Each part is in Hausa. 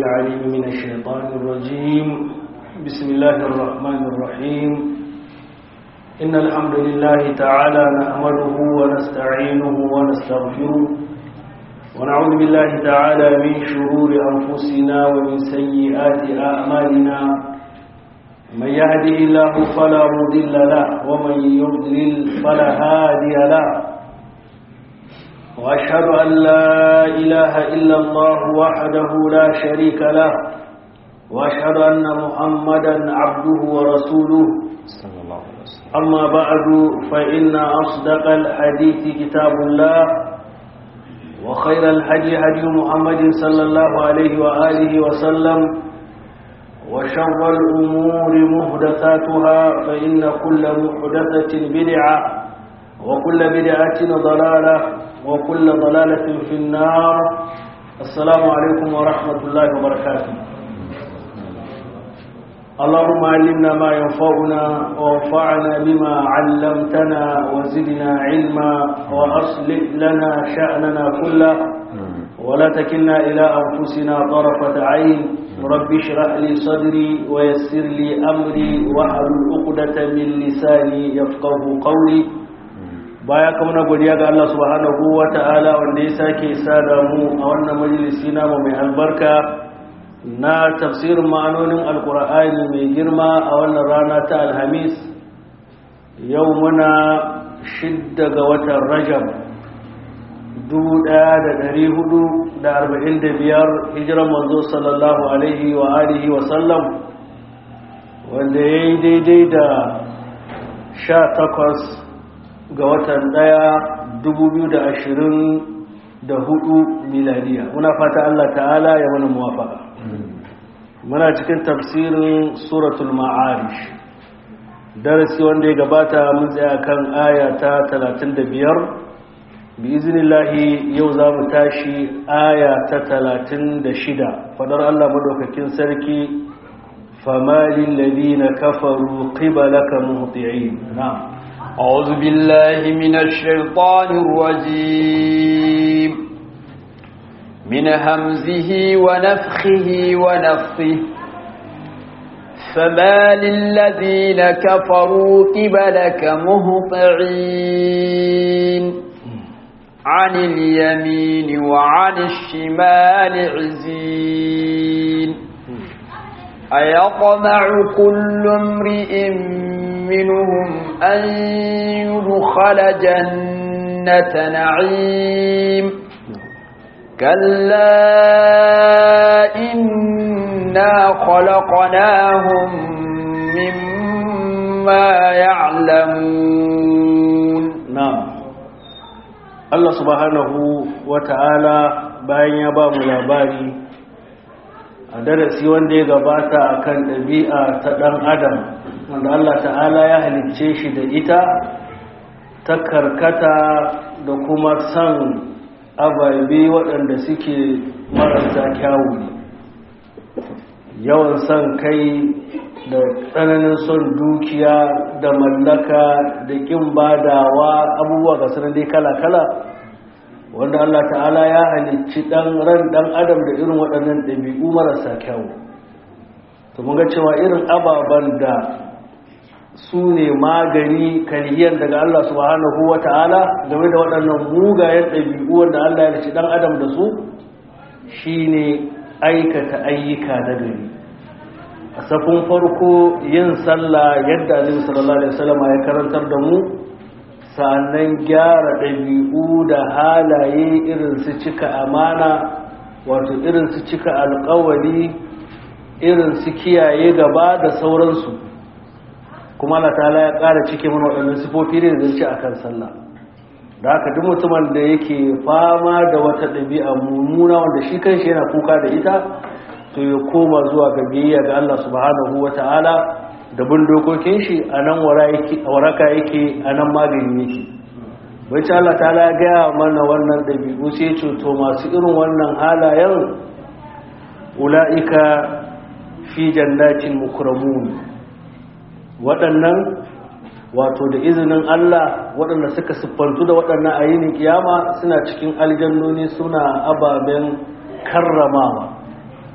العليم من الشيطان الرجيم بسم الله الرحمن الرحيم إن الحمد لله تعالى نحمده ونستعينه ونستغفره ونعوذ بالله تعالى من شرور أنفسنا ومن سيئات أعمالنا من يهده الله فلا مضل له ومن يضلل فلا هادي له وأشهد أن لا إله إلا الله وحده لا شريك له وأشهد أن محمدا عبده ورسوله صلى الله عليه وسلم أما بعد فإن أصدق الحديث كتاب الله وخير الحديث هدي محمد صلى الله عليه وآله وسلم وشر الأمور محدثاتها فإن كل محدثة بدعة وكل بدعة ضلالة وكل ضلالة في النار السلام عليكم ورحمة الله وبركاته اللهم علمنا ما ينفعنا وانفعنا بما علمتنا وزدنا علما وأصلح لنا شأننا كله ولا تكلنا إلى أنفسنا طرفة عين رب اشرح لي صدري ويسر لي أمري واحلل عقدة من لساني يفقه قولي baya ka muna godiya ga Allah subhanahu wa ta'ala wanda ya sake sada mu a wannan majalisi namu mai albarka na tafsirin ma'anonin alkur'ani mai girma a wannan rana ta alhamis yau muna shidda ga watan rajab 1445 hijiran manzo sallallahu alaihi wa alihi wa sallam wanda ya yi daidai da 18 ga watan daya 2024 miladiya muna fata Allah ta'ala ya mana muwafaka muna cikin tafsirin suratul ma'arish darasi wanda ya gabata mun tsaya kan aya ta 35 bi iznillahi yau za mu tashi aya ta 36 fadar Allah madaukakin sarki famalil ladina kafaru qibalaka muhti'in na'am أعوذ بالله من الشيطان الرجيم من همزه ونفخه ونفخه فما للذين كفروا قبلك مهطعين عن اليمين وعن الشمال عزين أيطمع كل امرئ منهم أن يدخل جنة نعيم كلا إنا خلقناهم مما يعلمون نعم الله سبحانه وتعالى bayan ya ba mu labari a darasi wanda ya gabata akan ɗabi'a ta ɗan adam wanda Allah ta'ala ya halicce shi da ita ta karkata da kuma san ababe waɗanda suke marasa kyawu ne yawan son kai da tsananin son dukiya da mallaka da ƙin badawa abubuwa ga sanar dai kala-kala wanda Allah ta'ala ya halicci ɗan ran ɗan adam da irin waɗannan ɗabi'u marasa kyawu to mun ga cewa irin ababen da su ne magani kariyar daga Allah subhanahu wa ta'ala game da waɗannan mugayen ɗabi'u wanda Allah ya ci ɗan adam da su shi ne aikata ayyuka na gari a safin farko yin sallah yadda alim sallallahu alaihi wasallam ya karantar da mu sannan gyara ɗabi'u da halaye irin su cika amana wato irin su cika alkawari irin su kiyaye gaba da sauransu kuma Allah ta'ala ya ƙara cike mana waɗannan sifofi ne da ci akan sallah da haka duk mutumin da yake fama da wata ɗabi'a mummuna wanda shi kanshi yana kuka da ita to ya koma zuwa ga biyayya ga Allah subhanahu ta'ala da bin dokokin shi a nan waraka yake a nan magani yake wacce Allah ta'ala ya gaya mana wannan ɗabi'u sai ce to masu irin wannan halayen ula'ika fi jannatin mukramun waɗannan wato da izinin Allah waɗanda suka siffantu da waɗannan a yinin kiyama suna cikin aljannoni suna ababen karramawa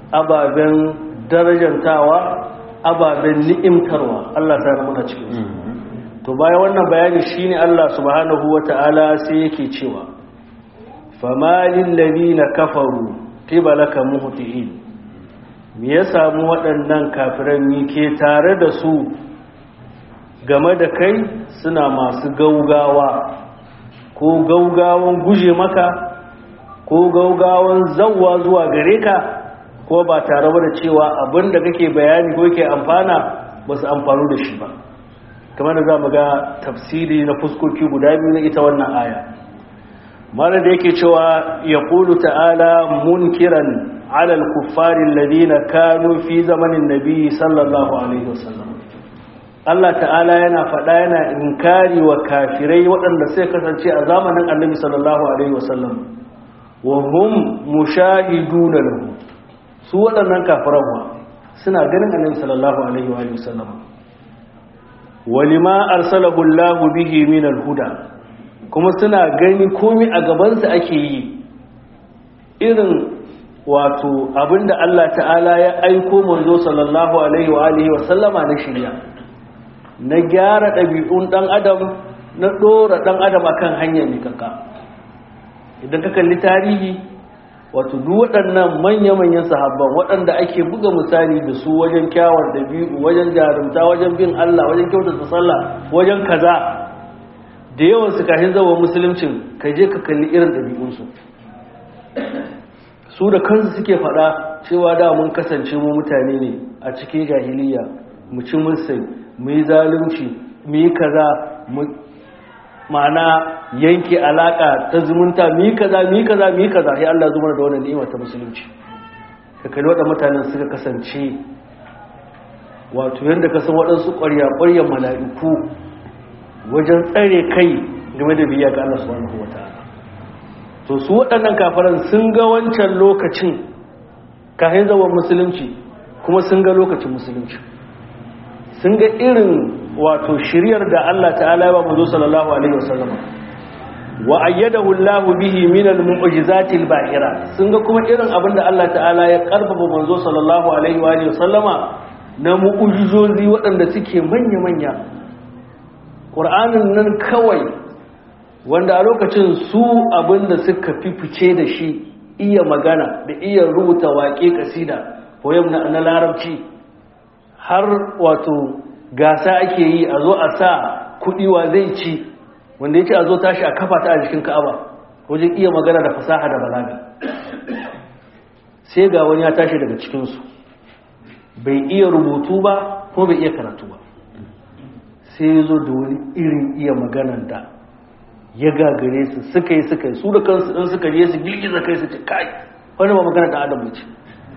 ababen darajantawa ababen ni'imtarwa Allah ta muna cikin su to bayan wannan bayani shine Allah subhanahu wata'ala sai yake cewa famalil ladina kafaru qibalaka muhtiin me ya samu waɗannan kafiran mi ke tare da su game da kai suna masu gaugawa ko gaugawan guje maka ko gaugawan zawwa zuwa gare ka ko ba tare da cewa abinda kake bayani ko yake amfana ba su amfanu da shi ba kamar da za mu ga tafsiri na fuskoki guda biyu na ita wannan aya mara da yake cewa ya ƙulu ta'ala munkiran alal kuffarin ladina kanu fi zamanin nabi sallallahu alaihi wasallam Allah ta'ala yana faɗa yana inkari wa kafirai waɗanda sai kasance a zamanin annabi sallallahu alaihi wasallam wa hum mushahiduna lahu su waɗannan kafiran suna ganin annabi sallallahu alaihi wa sallam walima arsalahu Allah bihi min al-huda kuma suna gani komai a gaban su ake yi irin wato abinda Allah ta'ala ya aiko manzo sallallahu alaihi wa alihi wa sallama na shirya na gyara ɗabi'un ɗan adam na ɗora ɗan adam akan hanyar mikaka idan ka kalli tarihi wato duk waɗannan manya-manyan sahabban waɗanda ake buga misali da su wajen kyawar dabi'u wajen jarumta wajen bin Allah wajen kyautata sallah wajen kaza da yawan su kashin zawo musuluncin ka je ka kalli irin ɗabi'unsu su da kansu suke faɗa cewa da mun kasance mu mutane ne a cikin jahiliya mu ci musai mu yi zalunci mu yi kaza mu ma'ana yanke alaka ta zumunta mu yi kaza mu yi kaza mu yi kaza sai Allah zuma da wannan ni'ima ta musulunci ka kalli waɗannan mutanen suka kasance wato yadda ka san waɗansu ƙwarya-ƙwaryan mala'iku wajen tsare kai game da biya ga Allah subhanahu wata'ala to su waɗannan kafaran sun ga wancan lokacin kafin zaman musulunci kuma sun ga lokacin musulunci sun ga irin wato shiryar da Allah ta'ala ya ba mu sallallahu alaihi wasallam wa ayyadahu Allah bihi min al-mu'jizati al-ba'ira sun ga kuma irin abin da Allah ta'ala ya karfafa manzo sallallahu alaihi wa alihi wasallama na mu'jizozi waɗanda suke manya manya Qur'anin nan kawai wanda a lokacin su abin da suka fifice da shi iya magana da iya rubuta waƙe kasida poem na larabci har wato gasa ake yi a zo a sa kuɗi wa zai ci wanda ya ce a zo tashi a kafa ta a jikin ka'aba wajen iya magana da fasaha da balaga sai ga wani ya tashi daga cikinsu bai iya rubutu ba ko bai iya karatu ba sai ya zo da wani irin iya maganan da ya gagare su suka yi suka yi su da kansu ɗin suka je su girgiza kai su ce kai wani ba magana da adam ce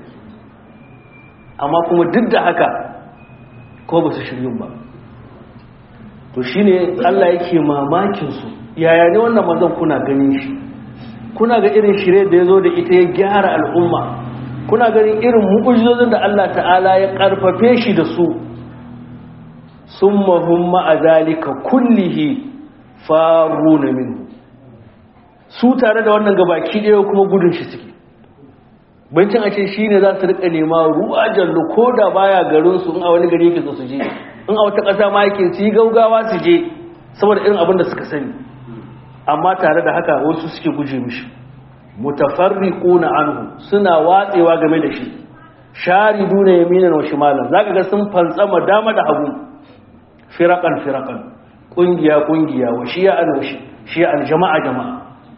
amma kuma duk da haka ko ba su shiryun ba to shi ne Allah yake mamakinsu yaya ne wannan mazan kuna ganin shi kuna ga irin shirye da ya zo da ita ya gyara al'umma kuna ganin irin mu'ujizozin da Allah ta'ala ya karfafe shi da su sun mahumma a zalika kullihi faru na minhu su tare da wannan gabaki ɗaya kuma gudun shi suke bancin ake shi ne za su rika nema ruwa jallo ko da baya garinsu in a wani gari yake su je in a wata ƙasa ma yake su yi gaugawa su je saboda irin abin da suka sani amma tare da haka wasu suke guje mishi mutafarriquna anhu suna watsewa game da shi shariduna yaminan wa shimalan zaka ga sun fantsama dama da hagu firaqan firaqan kungiya kungiya wa shi'an wa shi'an jama'a jama'a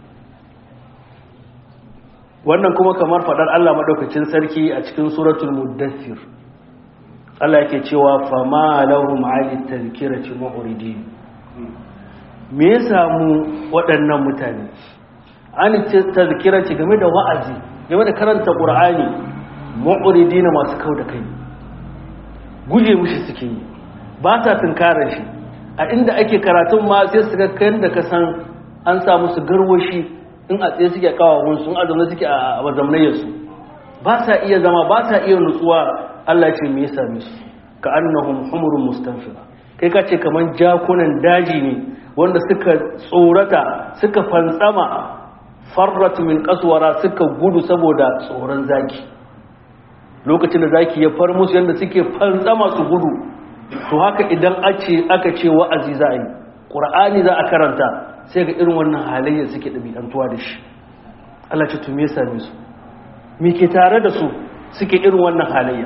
wannan kuma kamar fadar Allah madaukakin sarki a cikin suratul muddathir Allah yake cewa fama lahum ali tadhkirati mu'ridin me ya samu waɗannan mutane an tadhkirati game da wa'azi game da karanta qur'ani mu'ridin masu kau da kai guje mushi suke yi ba sa tunkarar shi a inda ake karatun ma sai su ga kan da ka san an sa musu garwashi in a tsaye suke kawawun sun azamna suke a mazamnayarsu ba sa iya zama ba sa iya nutsuwa Allah ce me yasa musu ka annahum humurun mustanfira kai ka ce kaman jakunan daji ne wanda suka tsorata suka fantsama farrat min qaswara suka gudu saboda tsoron zaki lokacin da zaki ya far musu yadda suke fantsama su gudu to haka idan aka ce wa'azi za a yi ƙur'ani za a karanta sai ga irin wannan halayyar suke ɗabi'antuwa da shi Allah ce to me same su me ke tare da su suke irin wannan halayya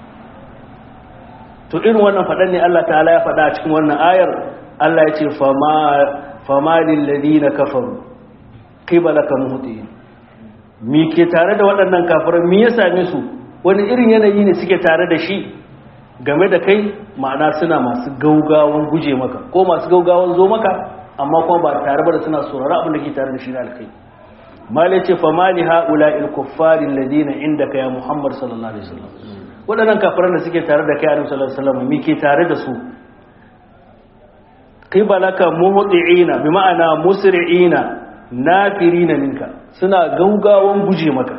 to irin wannan faɗan ne Allah ta'ala ya faɗa a cikin wannan ayar Allah ya ce fama lillazina kafaru qibalaka muhtiin me ke tare da waɗannan kafirai me ya same su wani irin yanayi ne suke tare da shi game da kai ma'ana suna masu gaugawan guje maka ko masu gaugawan zo maka amma kuma ba tare ba da suna saurara abin da ke tare da shi na alkai malai ce fa mali haula il kuffarin ladina indaka ya muhammad sallallahu alaihi wasallam waɗannan kafiran da suke tare da kai annabi sallallahu alaihi wasallam me ke tare da su qibalaka muhti'ina bi ma'ana musri'ina nafirina minka suna gaugawan guje maka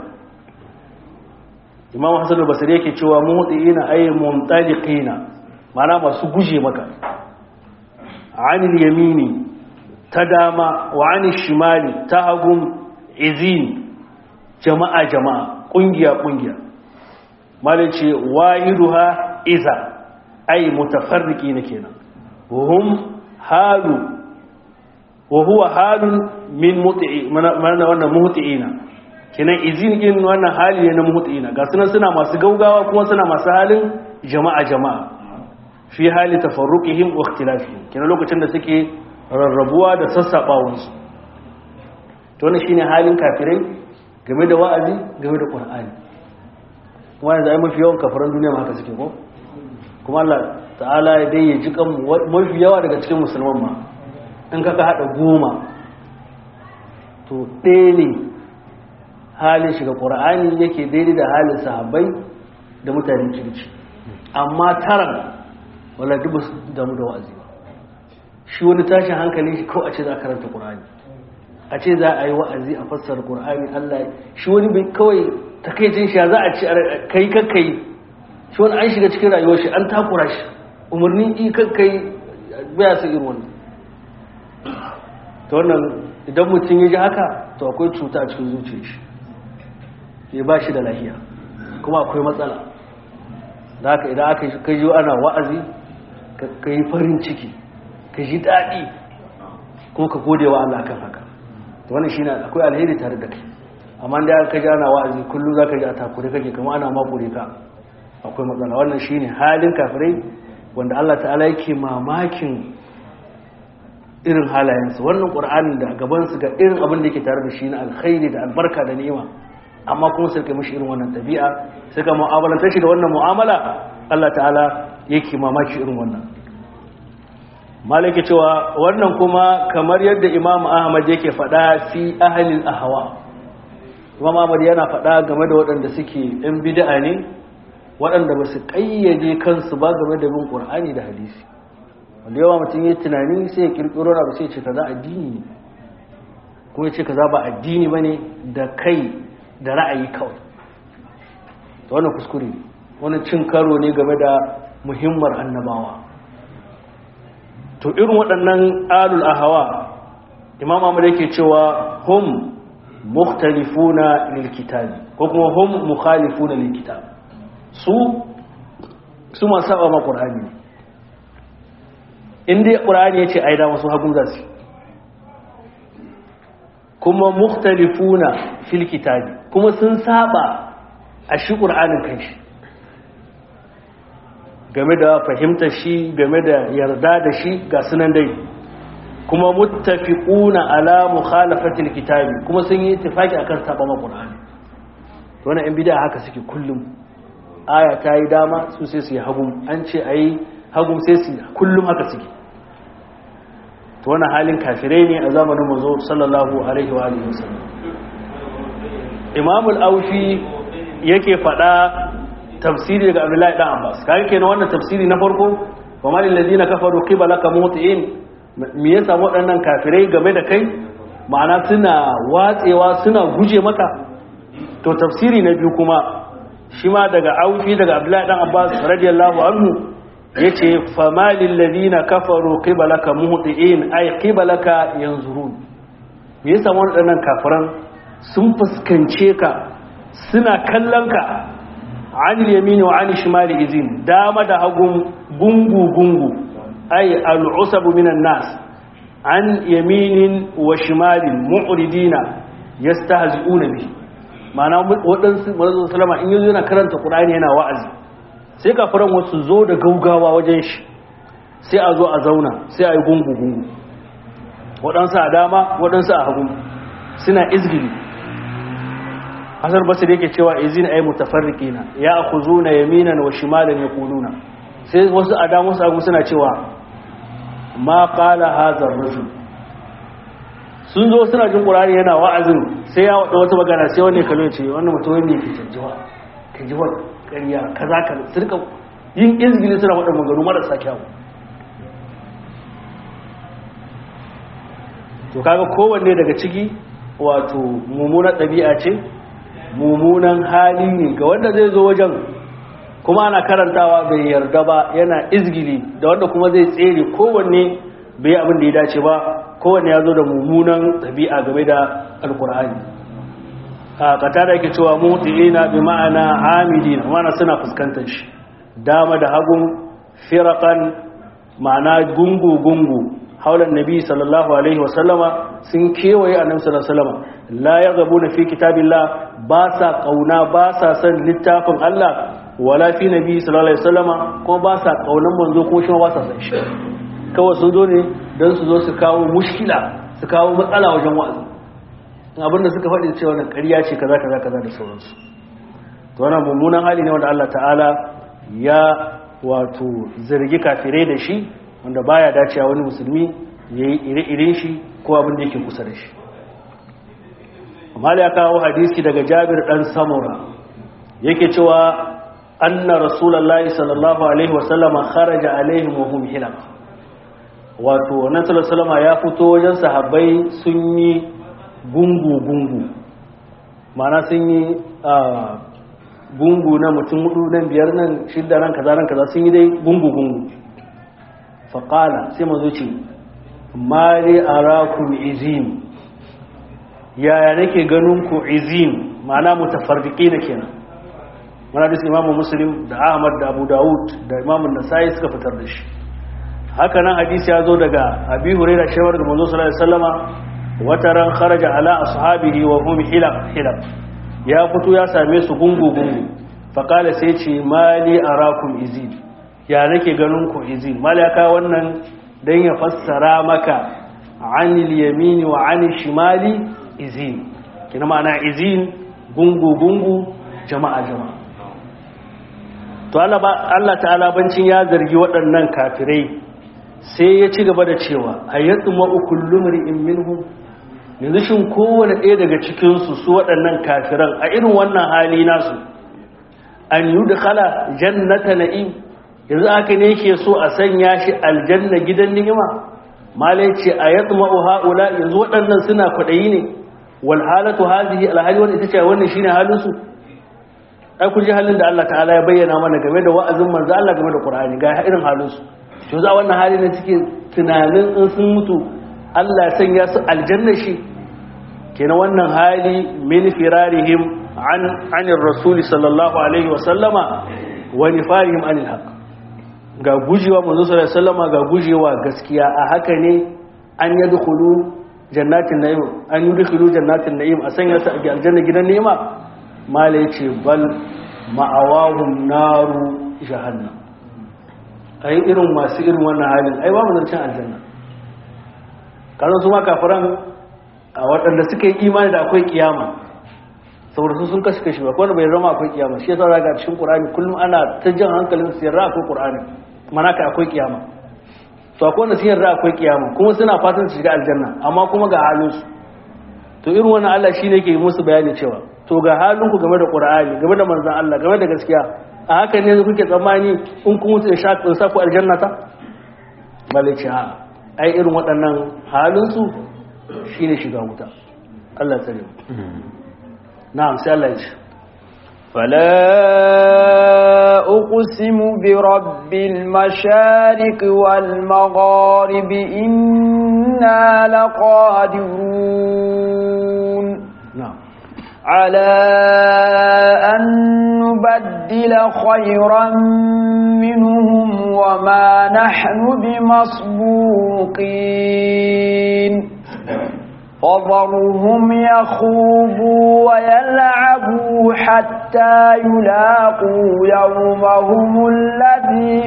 imam hassan al-basri yake cewa muhti'ina ay mumtaliqina ma'ana masu guje maka anil yamini ta dama wa anil shimali ta hagun izin jama'a jama'a kungiya kungiya malai ce wahiduha iza ay mutafarriqina kenan hum halu wa huwa halun min muti'i mana wannan muhti'ina kenan izin din wannan hali ne na muhti'ina ga sunan suna masu gaugawa kuma suna masu halin jama'a jama'a fi hali tafarruqihim wa ikhtilafihim kenan lokacin da suke rarrabuwa da sassabawan su to wannan shine halin kafirai game da wa'azi game da qur'ani kuma yanzu ai mafi yawan kafiran duniya ma haka suke ko kuma Allah ta'ala ya dai ya ji kan mafi yawa daga cikin musulman ma in kaka hada goma to ɗaya ne halin shiga ƙura'ani yake daidai da halin sahabbai da mutanen kirki amma taran wala dubu damu da wa'azi ba shi wani tashin hankali shi kawai a ce za a karanta ƙura'ani a ce za a yi wa'azi a fassara ƙura'ani allah shi wani bai kawai takaicin shi za a ce kai kakkai shi wani an shiga cikin rayuwar shi an takura shi umarni i kakkai baya su irin wannan ta wannan idan mutum ya ji haka to akwai cuta a cikin zuciya shi ya ba shi da lahiya kuma akwai matsala da haka idan aka kai yi ana wa'azi ka yi farin ciki ka ji daɗi kuma ka gode wa Allah kan haka to wannan shi akwai alheri tare da kai amma da aka ji ana wa'azi kullum za ka ji a takure kake kama ana makure ka akwai matsala wannan shi ne halin kafirai wanda Allah ta'ala yake mamakin irin halayensu wannan ƙur'anin da gabansu ga irin abin da yake tare da shi na alkhairi da albarka da ni'ima amma kuma suka mishi irin wannan tabi'a suka mu'amalantar shi da wannan mu'amala Allah ta'ala yake mamaki irin wannan malaki cewa wannan kuma kamar yadda Imam Ahmad yake faɗa fi ahlil ahwa Imam Ahmad yana faɗa game da waɗanda suke ɗan bid'a ne waɗanda ba su ƙayyade kansu ba game da bin Qur'ani da hadisi wanda yawa mutum ya tunani sai ya kirkiro na sai ce kaza addini ne kuma ya ce kaza ba addini bane da kai da ra'ayi kawai to wannan kuskure ne wani cin karo ne game da muhimmar annabawa to irin waɗannan alul ahawa imam Ahmad yake cewa hum mukhtalifuna lil kitabi ko kuma hum mukhalifuna lil kitab su su ma saba ma qur'ani ne inda ƙura'ani ya ce a yi dama su hagun zasu kuma mukhtalifuna fil kitabi kuma sun saba a shi ƙura'anin kanshi game da fahimtar shi game da yarda da shi ga sunan dai kuma muttafiquna ala mukhalafatil kitabi kuma sun yi ittifaki akan saba ma ƙura'ani to wannan in bid'a haka suke kullum aya ta yi dama su sai su yi hagun an ce ayi hagun sai su kullum haka suke to wannan halin kafirai ne a zamanin manzo sallallahu alaihi wa alihi wasallam Imam al-Aufi yake fada tafsiri daga Abdullahi dan Abbas kai kenan wannan tafsiri na farko wa malil ladina kafaru qibalaka mutiin me yasa waɗannan kafirai game da kai ma'ana suna watsewa suna guje maka to tafsiri na biyu kuma shi ma daga Aufi daga Abdullahi dan Abbas radiyallahu anhu yace famalil ladina kafaru qibalaka muhtiin ay qibalaka yanzurun me yasa waɗannan kafiran sun fuskance ka suna kallon ka an yamini wa an shimali izin dama da hagun gungu gungu ay al'usabu minan nas an yaminin wa shimalin mu'ridina yastahzi'una bi ma'ana wadansu manzo sallama in yazo yana karanta qur'ani yana wa'azi sai kafiran wasu zo da gaugawa wajen shi sai a zo a zauna sai a yi gungu gungu wadansu a dama wadansu a hagu suna izgili hasar basir yake cewa izin ay mutafarriqina ya akhuzuna yaminan wa shimalan yaquluna sai wasu a dama wasu hagu suna cewa ma qala hadha ar-rajul sun zo suna jin qur'ani yana wa'azin sai ya wada wata magana sai wani kallo ce wannan mutum ne yake canjiwa canjiwa ƙarya kaza kaza su rika yin izgili suna wada magana marasa kyau to kaga kowanne daga ciki wato mummunan ɗabi'a ce mummunan hali ne ga wanda zai zo wajen kuma ana karantawa bai yarda ba yana izgili da wanda kuma zai tsere kowanne bai abin da ya dace ba kowanne ya zo da mummunan ɗabi'a game da alkur'ani a kata da yake cewa mutu'ina bi ma'ana amidina ma'ana suna fuskantar shi dama da hagun firakan ma'ana gungu-gungu haular nabi sallallahu alaihi wasallama sun kewaye annabi sallallahu alaihi wasallama la yaghbuna fi kitabillah ba sa kauna ba sa san littafin Allah wala fi nabi sallallahu alaihi wasallama ko ba sa kaunan manzo ko shi ba sa san shi kawai sun zo ne dan su zo su kawo mushkila su kawo matsala wajen wa'azi abinda suka faɗi cewa wannan ƙarya ce kaza kaza kaza da sauransu to wannan mummunan hali ne wanda Allah ta'ala ya wato zargi kafirai da shi wanda baya dacewa wani musulmi ya yi ire-iren shi ko abin da yake kusa da shi amma ya kawo hadisi daga jabir dan samura yake cewa anna rasulullahi sallallahu alaihi wasallama kharaja alaihim wa hum hilal wato wannan sallallahu ya fito wajen sahabbai sun yi gungu gungu ma'ana sun yi gungu na mutum hudu nan biyar nan shidda nan kaza nan kaza sun yi dai gungu gungu faƙala sai mazo ce mari arakum izin yaya nake ganin ku izin ma'ana mutafarriqi na kenan mana da imamu muslim da ahmad da abu dawud da imamu nasai suka fitar da shi haka nan hadisi ya zo daga abi hurairah shawar da manzo sallallahu alaihi wasallama wata ran kharaja ala ashabihi wa hum hilab hilab ya fito ya same su gungu gungu faqala sai ce mali arakum izin ya nake ganin ku izin malaka wannan dan ya fassara maka anil yamini wa anil shimali izin kina ma'ana izin gungu gungu jama'a jama'a to Allah ta'ala bancin ya zargi waɗannan kafirai sai ya ci gaba da cewa ayyatu ma kullu mar'in minhum yanzu shin kowane ɗaya daga cikin su su waɗannan kafiran a irin wannan hali nasu an yudkhala jannata na'im yanzu aka ne yake so a sanya shi aljanna gidan ni'ima malai ce a yatma'u haula yanzu waɗannan suna kwaɗayi ne wal halatu hadhihi alhali wannan ita ce wannan shine halin su ai ku ji halin da Allah ta'ala ya bayyana mana game da wa'azin manzo Allah game da Qur'ani ga irin halin su to za wannan hali ne suke tunanin in sun mutu Allah ya sanya su aljanna shi kenan wannan hali min firarihim an anir rasuli sallallahu alaihi wa sallama wa nifarihim anil haqq ga gujewa manzo sallallahu alaihi wasallama ga gujewa gaskiya a haka ne an yadkhulu jannatin na'im an yadkhulu jannatin na'im a sanya su a aljanna gidan ni'ima mala yace bal ma'awahum naru jahannam ai irin masu irin wannan halin ai babu zancen aljanna karon su ma kafiran a waɗanda suka yi imani da akwai kiyama saboda su sun kashi kashi ba wanda bai zama akwai kiyama shi yasa zaga cikin qur'ani kullum ana ta jan hankalin su yarda akwai qur'ani mana ka akwai kiyama to akwai wanda sun yarda akwai kiyama kuma suna fatan su shiga aljanna amma kuma ga halin su to irin wannan Allah shine yake musu bayani cewa to ga halin ku game da qur'ani game da manzon Allah game da gaskiya a haka ne kuke tsammani in kun mutu da shaƙin sa ku aljanna ta malici a ai irin waɗannan halin su shine shiga wuta Allah tsare mu na'am sai Allah ya ce فلا أقسم برب المشارق والمغارب إنا لقادرون na'am على أن نبدل خيرا منهم وما نحن بمسبوقين فضرهم يخوضوا ويلعبوا حتى يلاقوا يومهم الذي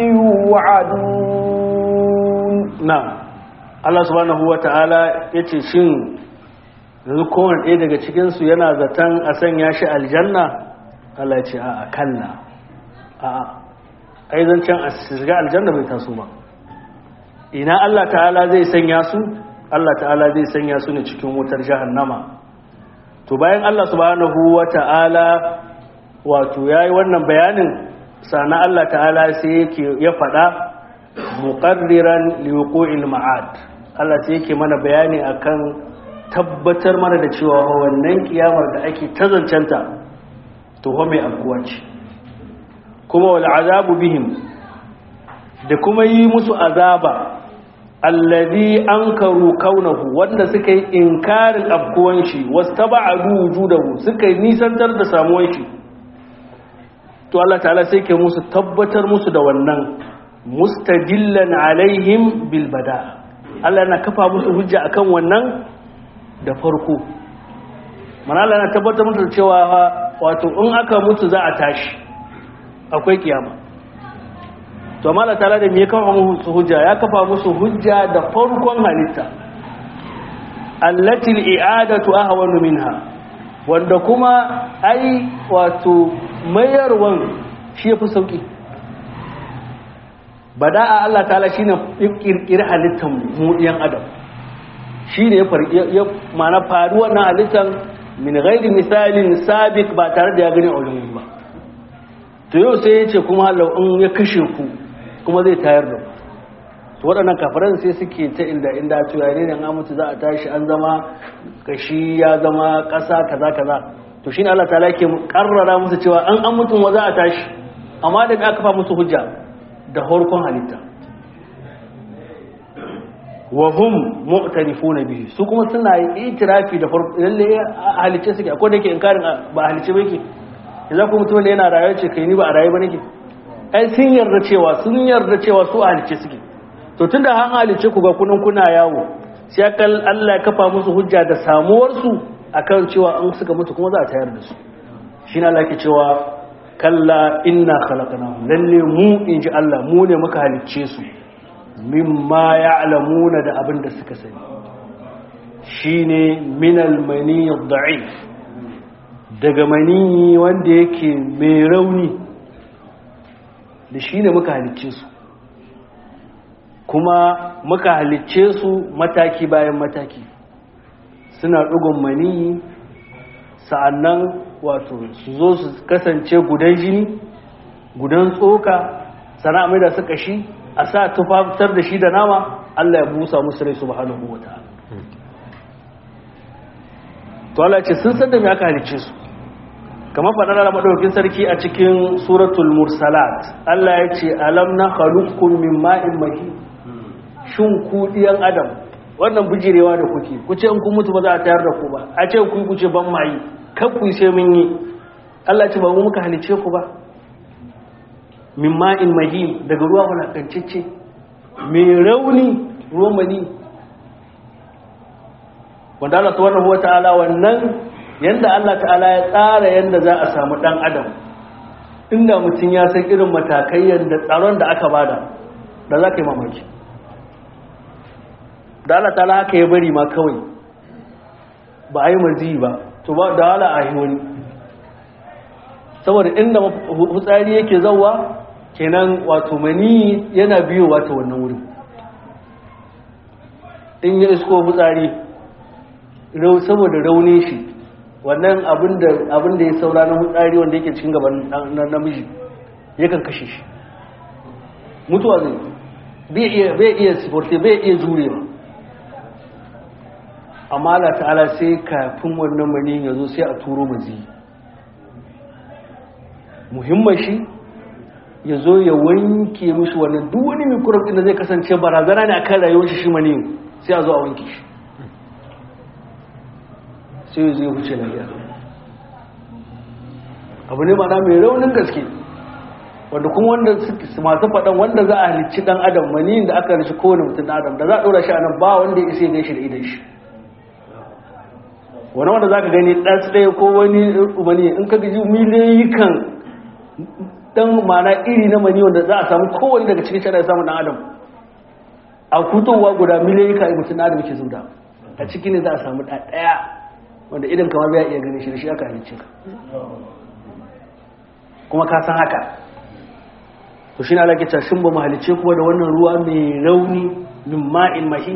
يوعدون نعم Allah subhanahu wa ta'ala ya ce shin yanzu kowane ɗaya daga cikinsu yana zaton a sanya shi aljanna Allah ya ce a kalla a ai zancen a shiga aljanna bai taso ba ina Allah ta'ala zai sanya su Allah ta'ala zai sanya su ne cikin wutar jahannama to bayan Allah subhanahu wa ta'ala wato yayi wannan bayanin sana Allah ta'ala sai yake ya faɗa muqarriran liwuqu'il ma'ad Allah sai yake mana bayani akan tabbatar mana da cewa wannan kiyamar da ake tazancanta to ho mai afkuwa ce kuma wal azabu bihim da kuma yi musu azaba allazi ankaru kaunahu wanda suka yi inkarin afkuwan shi wastaba'adu wujudahu suka yi nisantar da samuwan shi to Allah ta'ala sai ke musu tabbatar musu da wannan mustadillan alaihim bil bada Allah yana kafa musu hujja akan wannan da farko mana Allah yana tabbatar musu da cewa wato in aka mutu za a tashi akwai kiyama to amma Allah ta'ala da me ya kafa musu hujja ya kafa musu hujja da farkon halitta allati al-i'adatu ahwanu minha wanda kuma ai wato mayarwan shi yafi sauki bada'a Allah ta'ala shine kirkir halittar mu ɗiyan adam shine ya ya mana faru wannan halittar min ghairi misalin sabiq ba tare da ya gani a wurin ba to yau sai ya ce kuma Allah in ya kashe ku kuma zai tayar da ku waɗannan kafiran sai suke ta inda inda cewa ne an mutu za a tashi an zama kashi ya zama ƙasa kaza kaza to shine Allah ta'ala yake karrara musu cewa an an mutu wa za a tashi amma da aka fa musu hujja da horkon halitta wa hum mu'tarifuna bihi su kuma suna itirafi da farko lalle halice suke akwai da yake inkarin ba halice ba yake idan kuma mutum yana rayuwa ce kai ni ba a rayu ba nake ai sun yarda cewa sun yarda cewa su halice suke to tunda an halice ku ga kunan kuna yawo sai akal Allah ya kafa musu hujja da samuwar su akan cewa an suka mutu kuma za a tayar da su shine Allah ke cewa kalla inna khalaqnahum lalle mu inji Allah mu ne muka halicce su mimma ya'lamuna da abin da suka sani shine minal mani da'if daga mani wanda yake mai rauni da shine muka halicce su kuma muka halicce su mataki bayan mataki suna ɗugun mani sa'annan wato su zo su kasance gudan jini gudan tsoka sana mai da su kashi a sa tufafitar da shi da nama Allah ya busa musu rai subhanahu wa ta'ala to Allah ce sun san da me aka halice su kamar faɗar Allah madaukakin sarki a cikin suratul mursalat Allah ya ce alam na khaluqukum min ma'in mahin shin ku diyan adam wannan bijirewa da kuke ku ce in kun mutu ba za a tayar da ku ba a ce ku ku ce ban mai kan ku sai mun yi Allah ce ba mu muka halice ku ba min ma'in mahim daga ruwa wulakancicce mai rauni ruwan mani wanda Allah subhanahu wata'ala wannan yanda Allah ta'ala ya tsara yanda za a samu dan adam inda mutum ya san irin matakai yanda tsaron da aka bada da za ka yi mamaki da Allah ta'ala haka ya bari ma kawai ba a yi marzi ba to ba da hala a yi wani saboda inda hutsari yake zauwa kenan wato mani yana biyowa ta wannan wurin in ya isko hutsari saboda rauni shi wannan abin da ya saura na hutsari wanda yake cikin gaban namiji yakan kashe shi mutuwa zai bai iya siforte bai iya jurewa amma Allah ta'ala sai kafin wannan mani ya zo sai a turo mazi muhimman shi ya zo ya wanke mishi wannan duk wani mikurab da zai kasance barazana ne akan rayuwar shi shi mani sai a zo a wanke shi sai ya zo ya huce lafiya abu ne mana mai raunin gaske wanda kuma wanda masu faɗan wanda za a halicci ɗan adam mani da aka halicci kowane mutum ɗan adam da za a ɗora shi a nan ba wanda ya isa ya shi da idan shi wani wanda za ka gani ɗan ɗaya ko wani mani in ka gaji miliyoyi kan ɗan mana iri na mani wanda za a samu kowane daga cikin shara ya samu ɗan adam a kutowa guda miliyoyi ka mutum ɗan adam ke zuda a ciki ne za a samu ɗaya wanda idan kama bai iya gani shi da shi aka halicce ka kuma ka san haka to shi ne alaƙi cashin ba mahalicce kuma da wannan ruwa mai rauni min ma'in mahi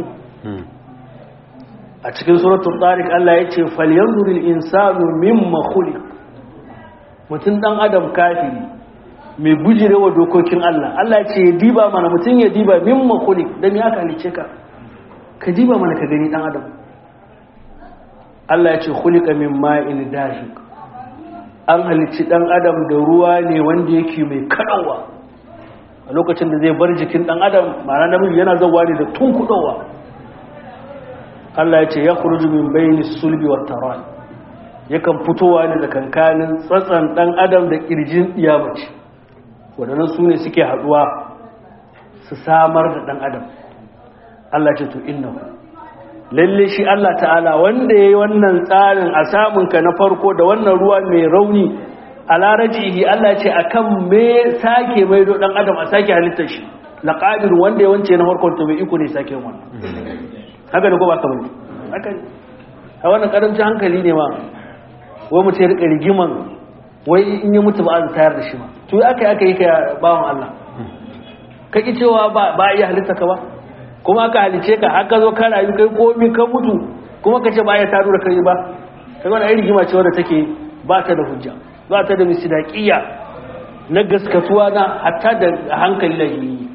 a cikin suratun tsarik Allah ya ce falyanzuril insanu mimma khuliq mutum dan adam kafiri mai bujire wa dokokin Allah Allah ya ce ya diba mana mutum ya diba mimma khuliq dan ya halice ka ka diba mana ka gani dan adam Allah ya ce khuliqa min ma'in dahiq an halicci dan adam da ruwa ne wanda yake mai kadawa a lokacin da zai bar jikin dan adam ma'ana namiji yana zawa ne da tunkudowa Allah ya ce ya kuruju min bayni sulbi wa taran yakan fitowa ne da kankanin tsatsan dan adam da kirjin iyamaci wadannan su ne suke haduwa su samar da dan adam Allah ce to innahu lalle shi Allah ta'ala wanda yayi wannan tsarin a samun ka na farko da wannan ruwa mai rauni a larajihi Allah ce akan me sake maido dan adam a sake halittar shi laqadir wanda ya wance na farkon to bai iko ne sake wannan haka da ko ba ka bane haka ne a wannan karamcin hankali ne ma wai mutum ya rika rigiman wai in yi mutu ba a tayar da shi ma to aka yi aka yi ka bawan Allah ka ki cewa ba ba iya halitta ka ba kuma aka halice ka haka zo ka rayu kai komi ka mutu kuma ka ce ba ya taro da kai ba kai wani ai rigima ce wadda take ba ta da hujja ba ta da misdaqiya na gaskatuwa na hatta da hankali da yi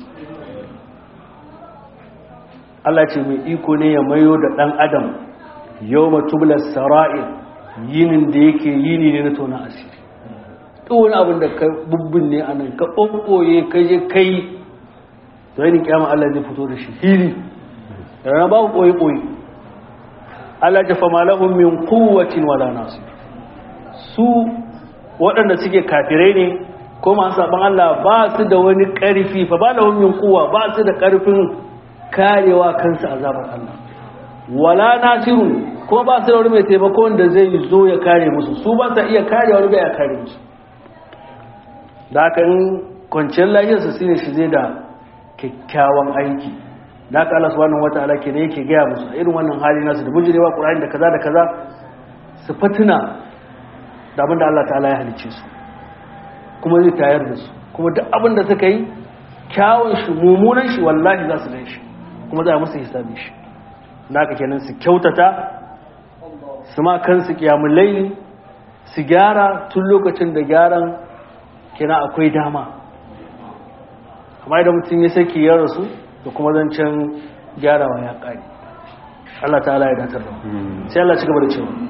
Allah ce mai iko ne ya mayo da ɗan adam yau matublar sara'il yinin da yake yini ne na tona asiri wani abin da ka bubbin ne a nan ka ɓoɓɓoye ka je kai da wani kyama Allah zai fito da shi hili da rana babu ɓoye-ɓoye Allah jafa malahun min kowacin wala nasu su waɗanda suke kafirai ne ko masu saɓan Allah ba su da wani ƙarfi fa ba lahun min kowa ba su da ƙarfin karewa kansa azabar Allah wala nasirun kuma ba su da wani mai taimako wanda zai zo ya kare musu su ba sa iya kare wani bai ya kare musu da haka in kwanciyar lafiyarsu shine shi zai da kyakkyawan aiki da haka Allah subhanahu wataala ke ne yake gaya musu irin wannan hali nasu da bujirewa Qur'ani da kaza da kaza su fatina da abin da Allah ta'ala ya halicce su kuma zai tayar da su kuma duk abin da suka yi kyawun shi mummunan shi wallahi za su gan shi kuma za a musu hisabi shi da haka kenan su kyautata su ma kansu kiyamun laili su gyara tun lokacin da gyaran kina akwai dama amma idan mutum ya saki ya rasu da kuma zancen gyarawa ya ƙari Allah ta'ala ya datar da sai Allah ci gaba da cewa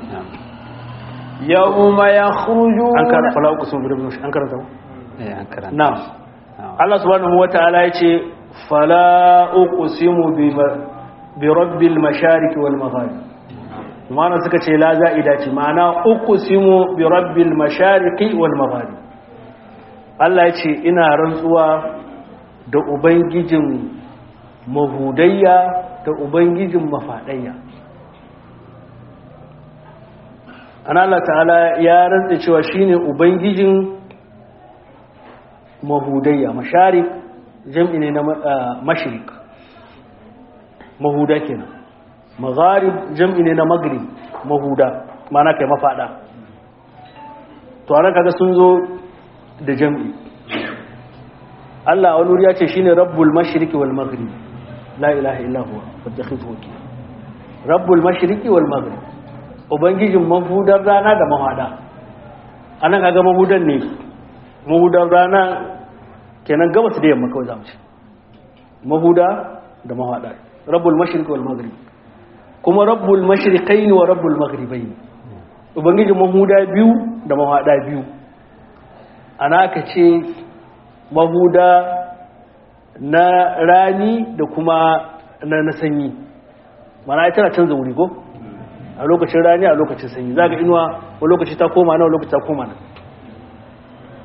yawma yakhrujun an karanta fala uku sun birbin an karanta eh an karanta na Allah subhanahu wata'ala ya ce fala uqsimu bi bi rabbil mashariq wal magharib mana suka ce la za'ida ce ma'ana uqsimu bi rabbil mashariq wal magharib Allah ya ce ina rantsuwa da ubangijin mahudayya da ubangijin mafadayya ana Allah ta'ala ya rantsa cewa shine ubangijin mahudayya masharik jam'i ne na mashrik mahuda kenan magharib jam'i ne na magrib mahuda mana kai mafada to anan kaga sun zo da jam'i Allah wani wuri ya ce shine rabbul mashriqi wal maghrib la ilaha illa huwa fattakhidhu wakila rabbul mashriqi wal maghrib ubangijin mahudar rana da mahada anan kaga mahudan ne mahudar rana kenan gabas da yamma kawai zamu ce mahuda da mahada rabbul mashriqi wal maghrib kuma rabbul mashriqaini wa rabbul maghribaini ubangijin mahuda biyu da mahada biyu ana ka ce mahuda na rani da kuma na, na sanyi mana ya tana canza wuri ko a lokacin rani a lokacin sanyi za ga inuwa wa lokaci ta koma na wa lokaci ta koma na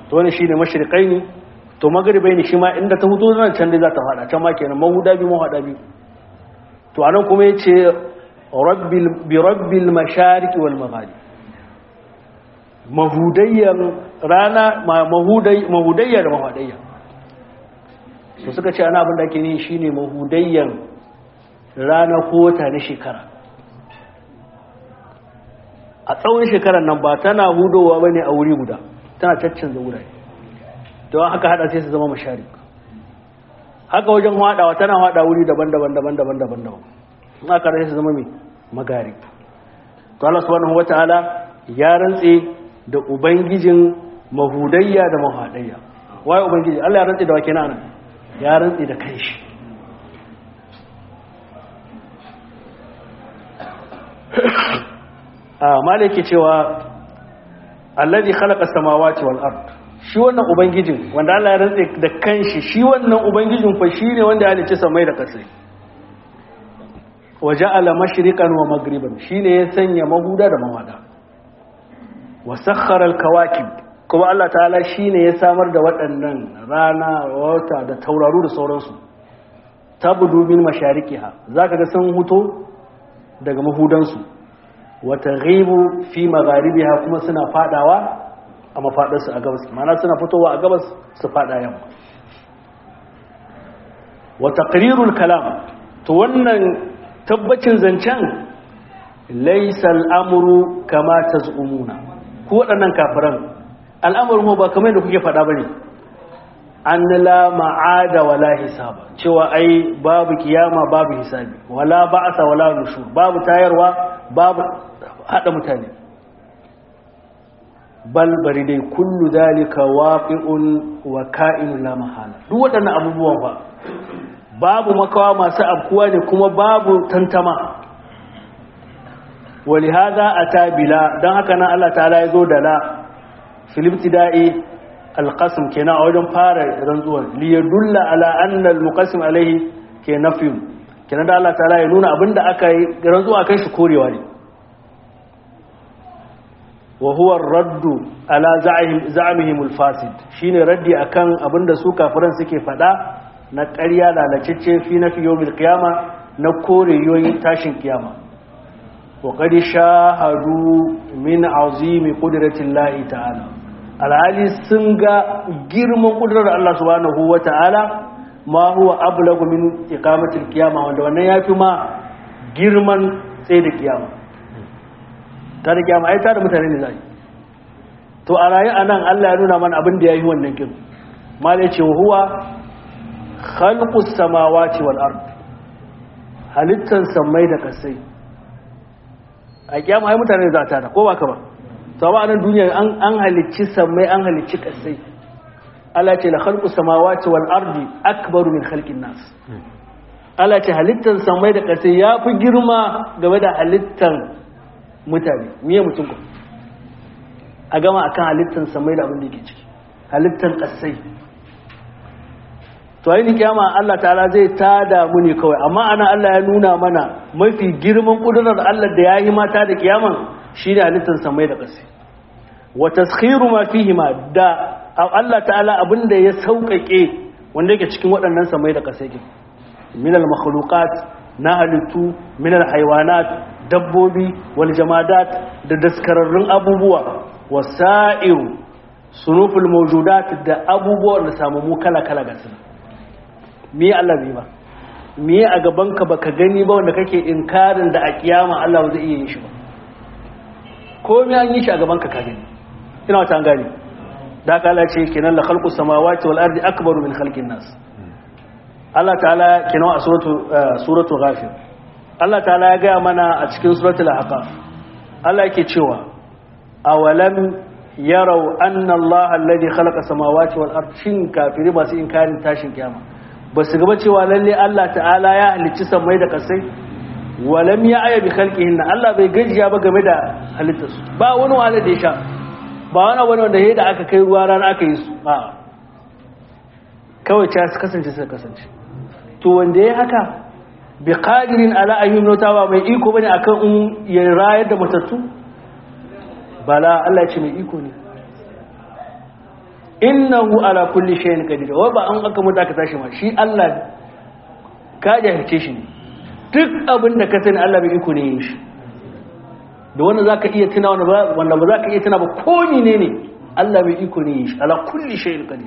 to wani shine mashriqai ne to magribai ne shi ma inda ta hudo nan can dai za ta fada can ma kenan mahuda biyu mahada biyu to anan kuma yace rabbil bi rabbil mashariqi wal magharib mahudayyan rana mahudai mahudayya da mahudayya to suka ce ana abin da ake nihi shine mahudayyan rana ko wata na shekara a tsawon shekarar nan ba tana hudowa bane a wuri guda tana caccanza wurare don haka hada sai su zama mashari haka wajen hadawa tana hada wuri daban-daban daban-daban daban-daban in aka rasa su zama mai magari to Allah subhanahu wataala ya rantse da ubangijin mahudayya da mahadayya waye ubangiji Allah ya rantse da wake nan ya rantse da kanshi a malaki cewa alladhi khalaqa samawati wal ard shi wannan ubangijin wanda Allah ya rantse da kanshi shi wannan ubangijin fa shine wanda ya halicci samai da kasai waja'ala mashriqan wa maghriban shine ya sanya mahuda da mawada wa sakhara al kawakib kuma Allah ta'ala shine ya samar da waɗannan rana wata da tauraru da sauransu tabdu min mashariqiha zaka ga sun huto daga mahudansu wata ghibu fi magharibiha kuma suna fadawa a mafadarsu a gabas mana suna fitowa a gabas su fada yamma wa taqrirul kalam to wannan tabbacin zancen laysa al'amru kama tazumuna ku waɗannan kafiran al'amarin ba kamar yadda kuke faɗa bane an la ma'ada wala hisaba cewa ai babu kiyama babu hisabi wala ba'asa wala nushur babu tayarwa babu hada mutane bal bari dai kullu zalika waqi'un wa ka'inun la mahala duk waɗannan abubuwan ba babu makawa masu abkuwa ne kuma babu tantama ولهذا أتى بلا دان haka nan Allah ta'ala ya zo da la fil ibtida'i alqasm kenan a wajen fara rantsuwar li yadulla ala anna almuqassim alaihi ke nafi kenan da Allah ta'ala ya nuna abinda aka yi rantsuwa kan shi korewa ne wa huwa raddu ala za'amihim alfasid shine raddi akan abinda su kafiran suke fada na ƙarya lalacecce fi nafi yawmil qiyama na kore yoyin tashin kiyama wa qad shahadu min azimi qudratillahi ta'ala alhali sun ga girman kudurar Allah subhanahu wa ta'ala ma huwa ablagu min iqamatil qiyama wanda wannan yafi ma girman tsaye da kiyama ta da kiyama ai ta da mutane ne zai to a rayu anan Allah ya nuna mana abin da yayi wannan kin mal ya ce huwa khalqus samawati wal ard halittan samai da kasai a kiyama ai mutane za ta da ko ba ka ba to ba nan duniya an an halicci samai an halicci kasai Allah ce la khalqu samawati wal ardi akbaru min khalqin nas Allah ce halittan samai da kasai yafi girma game da halittan mutane miye mutum ko a gama akan halittan samai da abin da yake ciki halittan kasai to ayi kiyama Allah ta'ala zai tada mu ne kawai amma ana Allah ya nuna mana mafi girman kudurar Allah da yayi mata da kiyaman shine halittan samai da kasai wa taskhiru ma fihima da Allah ta'ala abinda ya sauƙaƙe wanda yake cikin waɗannan samai da kasai ke min al makhluqat na halittu min al haywanat dabbobi wal jamadat da daskararrun abubuwa wasa'iru sunuful mawjudat da abubuwan da samu mu kala kala ga su me Allah bai ba me a gaban ka baka gani ba wanda kake inkarin da a kiyama Allah zai iya yin shi ba ko me an yi shi a gaban ka ka gani ina wata gani da ka Allah ce kenan la khalqu samawati wal ardi akbaru min khalqin nas Allah ta'ala kenan a suratu suratu ghafir Allah ta'ala ya gaya mana a cikin suratul ahqaf Allah yake cewa awalam yarau anna Allah alladhi khalaqa samawati wal ardi shin kafiri masu inkarin tashin kiyama ba su gaba cewa lalle Allah ta'ala ya halicci samai da kasai walam ya aya bi khalqihin Allah bai gajiya ba game da halittarsu ba wani wani da ya sha ba wani wani wanda ya da aka kai ruwa rana aka yi su ba kawai ta su kasance su kasance to wanda ya haka bi qadirin ala ayyun notawa mai iko bane akan in ya rayar da matattu bala Allah ya ce mai iko ne innahu ala kulli shay'in qadir wa ba an aka mutu aka tashi ma shi Allah ka jahilce shi ne duk abin da ka sani Allah bai iko ne yin shi da wanda zaka iya tuna wanda ba wanda ba zaka iya tuna ba ko ne ne Allah bai iko ne yin shi ala kulli shay'in qadir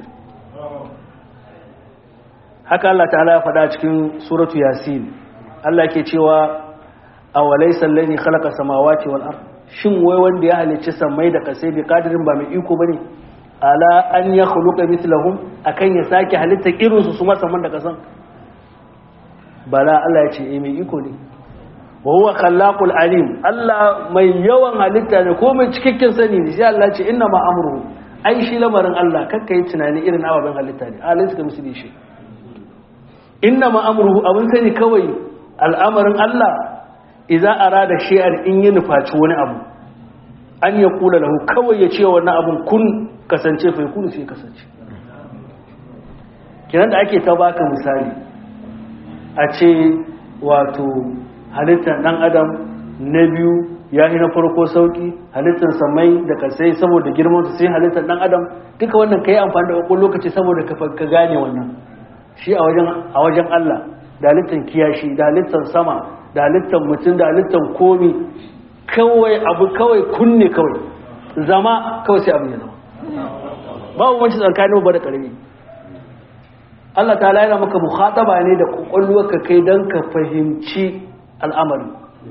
haka Allah ta'ala ya faɗa cikin suratu yasin Allah ke cewa awalaysa allazi khalaqa samawati wal ard shin wai wanda ya halicci samai da kasai bi kadirin ba mai iko bane ala an ya khuluqa mithlahum akan ya sake halitta irin su su saman da kasan bala Allah ya ce eh mai iko ne wa huwa khallaqul alim Allah mai yawan halitta ne ko mai cikakken sani ne sai Allah ya ce inna ma amruhu ai shi lamarin Allah kakka yi tunani irin ababen halitta ne alaysa ka misli shi inna ma amruhu abin sani kawai al'amarin Allah idza arada shay'an in yi nufaci wani abu an ya kula lahu kawai ya ce wannan abun kun kasance fa yakunu sai kasance kiran da ake ta baka misali a ce wato halittar dan adam na biyu ya yi na farko sauki halittar samai da kasai saboda girman su sai halittar dan adam duka wannan kai amfani da wakon lokaci saboda ka gane wannan shi a wajen a wajen Allah da halittar kiyashi da halittar sama da halittar mutum da halittar komi kawai abu kawai kunne kawai zama kawai sai abu ya zama babu wancan tsakanin ba da ƙarfi Allah ta yana maka mukhataba ne da ka kai don ka fahimci al'amari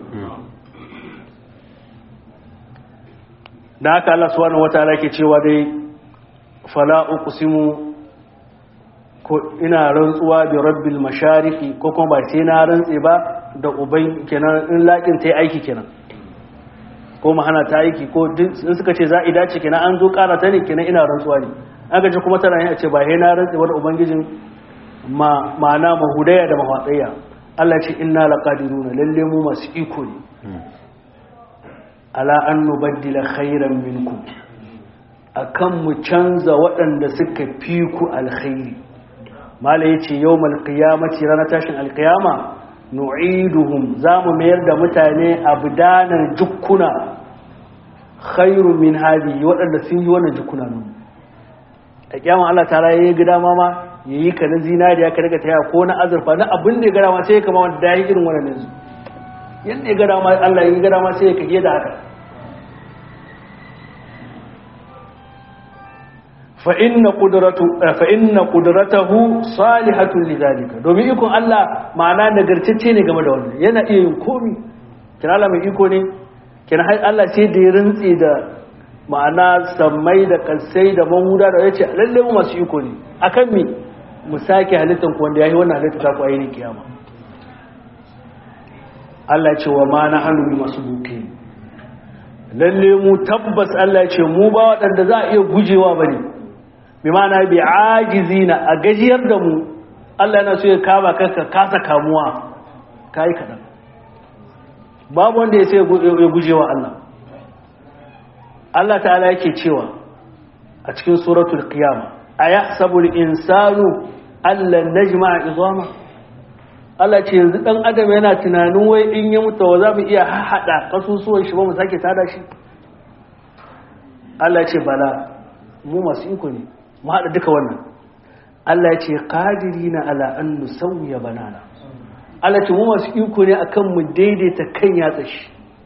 da haka Allah subhanahu wataala ke cewa dai fala uqsimu ko ina rantsuwa bi rabbil mashariqi ko kuma ba sai na rantse ba da ubai kenan in laƙin ta yi aiki kenan ko mahana ta aiki ko in suka ce za a dace kenan an zo ƙara ta ne kenan ina rantsuwa ne an gaji kuma tana yin a ce ba he na rantse wani ubangijin ma'ana mahudaya da mahatsaya Allah ce inna laqadiruna lalle mu masu iko ne ala an nubaddila khairan minkum akan mu canza waɗanda suka fi ku alkhairi mala yace yawmal qiyamati ranar tashin alqiyama nu'iduhum zamu mayar da mutane abdanan jukkuna khairu min hadi waɗanda sun yi wannan jukkuna nan a kiyama Allah ta raye ga dama ma yayi ka na zinariya ka daga taya ko na azurfa na abin da ya gara ma sai kama wanda dai irin wannan yanzu yanda ya gara ma Allah ya gara ma sai ya kage da haka fa inna qudratu fa inna qudratahu salihatun lidhalika domin ikon Allah ma'ana nagartacce ne game da wannan yana iya yin komi kina Allah mai iko ne kina har Allah sai da ya rantsi da ma'ana sammai da kansai da mahuda da yace lalle mu masu iko ne akan mi mu sake halittan ku wanda yayi wannan halitta ta ku ayi kiyama Allah ya ce wa ma nahnu bi masbuqin lalle mu tabbas Allah ya ce mu ba waɗanda za a iya gujewa bane bi ma'ana bi ajizina a gajiyar da mu Allah yana so ya kama kanka kasa kamuwa kai kadan babu wanda ya sai ya gujewa Allah Allah ta'ala yake cewa a cikin suratul qiyama ayahsabu al-insanu allan najma'a idama Allah ce yanzu dan adam yana tunanin wai in ya mutu wa za mu iya hada kasusuwan shi ba mu sake tada shi Allah ce bala mu masu iko ne mu haɗa duka wannan Allah ya ce qadirina ala an nusawwiya banana Allah ce mu masu iko ne akan mu daidaita kan yatsa shi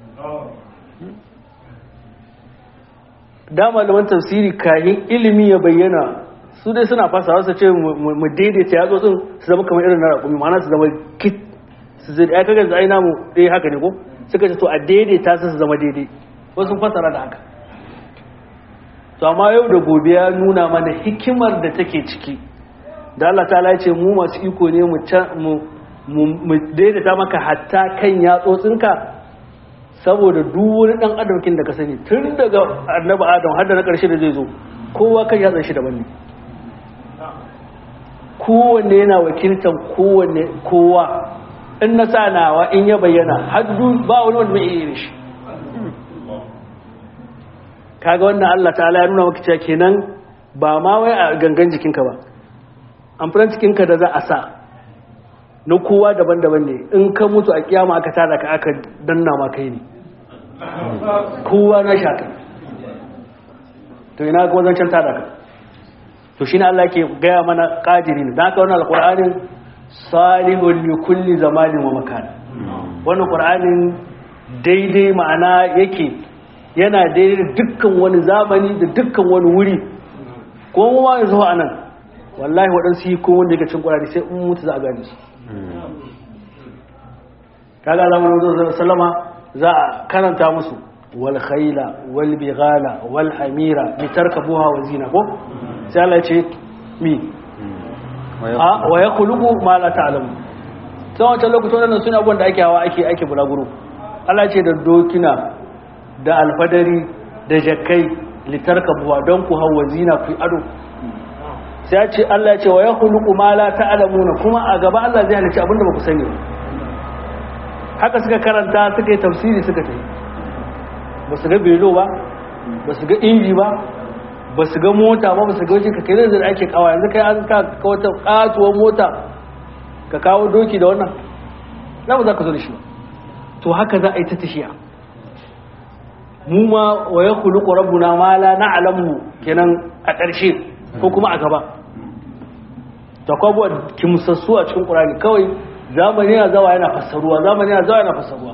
da malaman tafsiri kayan ilimi ya bayyana su dai suna fasa wasu ce mu daidaita yatsotsin su zama kamar irin na raƙumi ma'ana su zama kit su zai ya kaga zai namu ɗaya haka ne ko suka ce to a daidaita su su zama daidai wasu fasara da haka to amma yau da gobe ya nuna mana hikimar da take ciki da Allah ta ce mu masu iko ne mu daidaita maka hatta kan yatsotsinka saboda duk wani dan adamkin da ka sani tun daga annabi adam har da na karshe da zai zo kowa kan yatsan shi daban ne kowanne yana wakiltan kowanne kowa in na sa nawa in ya bayyana haddu ba wani wanda mai iya shi kaga wannan Allah ta'ala ya nuna maka cewa kenan ba ma wai a gangan jikinka ba amfanin cikinka da za a sa na kowa daban-daban ne in ka mutu a kiyama aka tada ka aka danna ma kai ne kowa na shaka to ina ga wajen tada ka to shine Allah ke gaya mana qadirin dan haka wannan alqur'anin salihun li kulli zamanin wa makan wannan qur'anin daidai ma'ana yake yana daidai da dukkan wani zamani da dukkan wani wuri ko mu ma yanzu a nan wallahi waɗansu yi ko wanda yake cin qur'ani sai in mutu za a gane su kaga zamanin wajen sallama za a karanta musu wal khayla wal bighala wal hamira litarkabuha wa zina ko sai Allah ya ce mi a wa yakhluqu ma la ta'lamu sai wancan lokacin wannan suna abubuwan da ake hawa ake ake bulaguro Allah ce da dokina da alfadari da jakkai litarkabuha don ku hawa zina ku ado sai ya ce Allah ya ce wa yakhluqu ma la ta'lamuna kuma a gaba Allah zai halicci abinda ba ku sani ba haka suka karanta suka yi tafsiri suka tafi ba su ga belo ba ba su ga inji ba ba su ga mota ba ba su ga wajen kakai zai ake kawo yanzu kai an ka wata katuwar mota ka kawo doki da wannan na ba za ka zo da shi ba to haka za a yi ta tashiya mu ma wa ya kulu rabbuna ma la na'lamu kenan a ƙarshe ko kuma a gaba ta kwabo kimsassu a cikin ƙurani kawai zamani yana zawa yana fassaruwa zamani yana zawa yana fassaruwa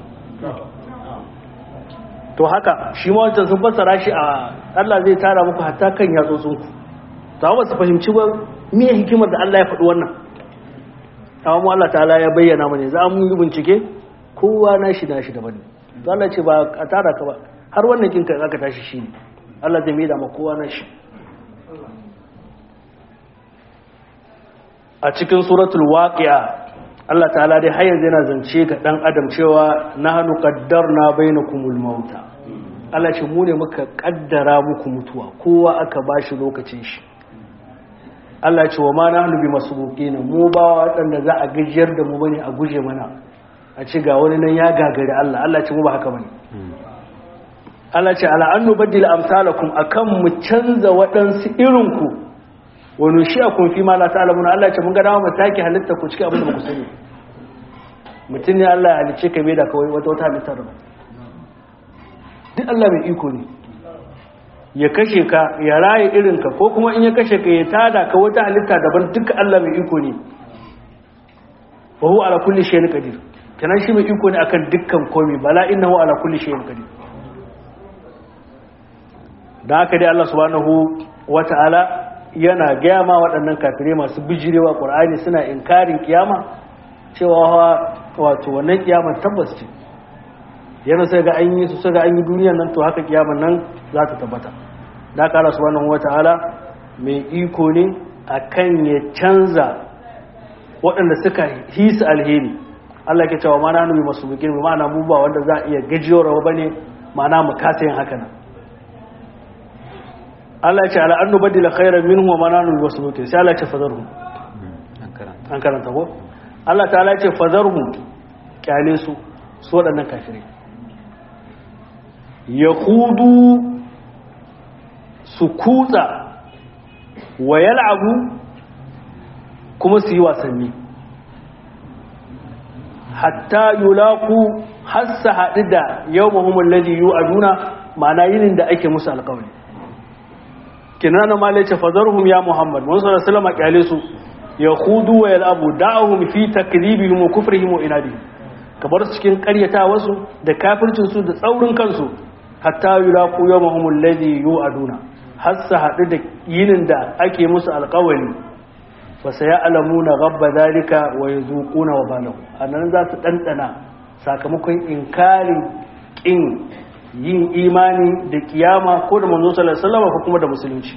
to haka shi ma wancan sun fassara shi a Allah zai tara muku hatta kan yatsotsin ku ta ba su fahimci ba me hikimar da Allah ya faɗi wannan amma mu Allah ta'ala ya bayyana mana za mu yi bincike kowa na shi na shi daban ne to Allah ce ba a tara ka ba har wannan kinka aka tashi shi ne Allah zai mai da ma kowa na shi a cikin suratul waqi'a Allah ta'ala dai har yanzu yana zance ga dan adam cewa nahnu qaddarna bainakumul mauta Allah ce mu ne muka kaddara muku mutuwa kowa aka bashi lokacin shi Allah ce wa ma nahnu bi masbuqina mu ba wadanda za a gajiyar da mu bane a guje mana a ci ga wani nan ya gagari Allah Allah ce mu ba haka bane Allah ce ala annu badil amsalakum akan mu canza waɗansu irin ku wa nushi'akum fi ma la ta'lamuna Allah ce mun ga dama mu take halitta ku cikin abin da ku sani mutum ne Allah ya halice ka da kawai wata wata halittar ba duk Allah mai iko ne ya kashe ka ya raye irin ka ko kuma in ya kashe ka ya tada ka wata halitta daban duka Allah mai iko ne wa huwa ala kulli shay'in qadir kenan shi mai iko ne akan dukkan komai bala innahu ala kulli shay'in qadir da haka dai Allah subhanahu wata'ala yana gaya ma waɗannan kafirai masu bijirewa ƙur'ani suna inkarin kiyama cewa wato wannan kiyaman tabbas ce yana sai ga an yi su sai ga an yi duniyan nan to haka kiyaman nan za ta tabbata da haka Allah subhanahu wata'ala mai iko ne akan ya canza waɗanda suka hisa alheri Allah ke cewa mana numi masu bukin ma'ana mu ba wanda za a iya gajiyarwa bane ma'ana mu kasa yin haka nan Allah ya ce ala an nubaddila khairan minhu wa mananu wasluti sai Allah ya ce fazarhum an karanta ko Allah ta'ala ya ce fazarhum kyale su su waɗannan kafirai yahudu su kutsa wa yal'abu kuma su yi wasanni hatta yulaku hassa haɗu da yawmahum alladhi yu'aduna ma'ana yinin da ake musu alƙawari kinana ma lace fazarhum ya muhammad mun sallallahu alaihi wasallam kyale su yakhudu wa yalabu da'ahum fi takribihim wa kufrihim wa inadihim kabar su cikin ƙaryata wasu da kafircin su da tsaurin kansu hatta yulaqu yawmahum alladhi yu'aduna har su haɗu da yinin da ake musu alƙawari fa sayalamuna ghabba zalika wa yazuquna wa balahu anan za su dandana sakamakon inkarin kin yin imani da kiyama ko da manzo sallallahu alaihi wasallam ko kuma da musulunci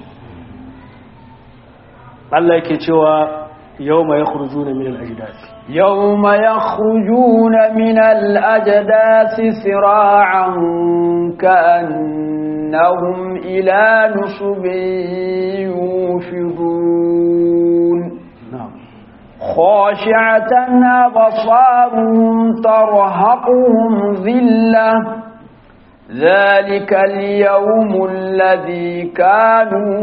Allah yake cewa yawma yakhrujuna min al-ajdath yawma yakhrujuna min al-ajdath sira'an ka'annahum ila nusubin yufidun na'am خاشعة أبصارهم ترهقهم ذِلَّةٌ ذلك اليوم الذي كانوا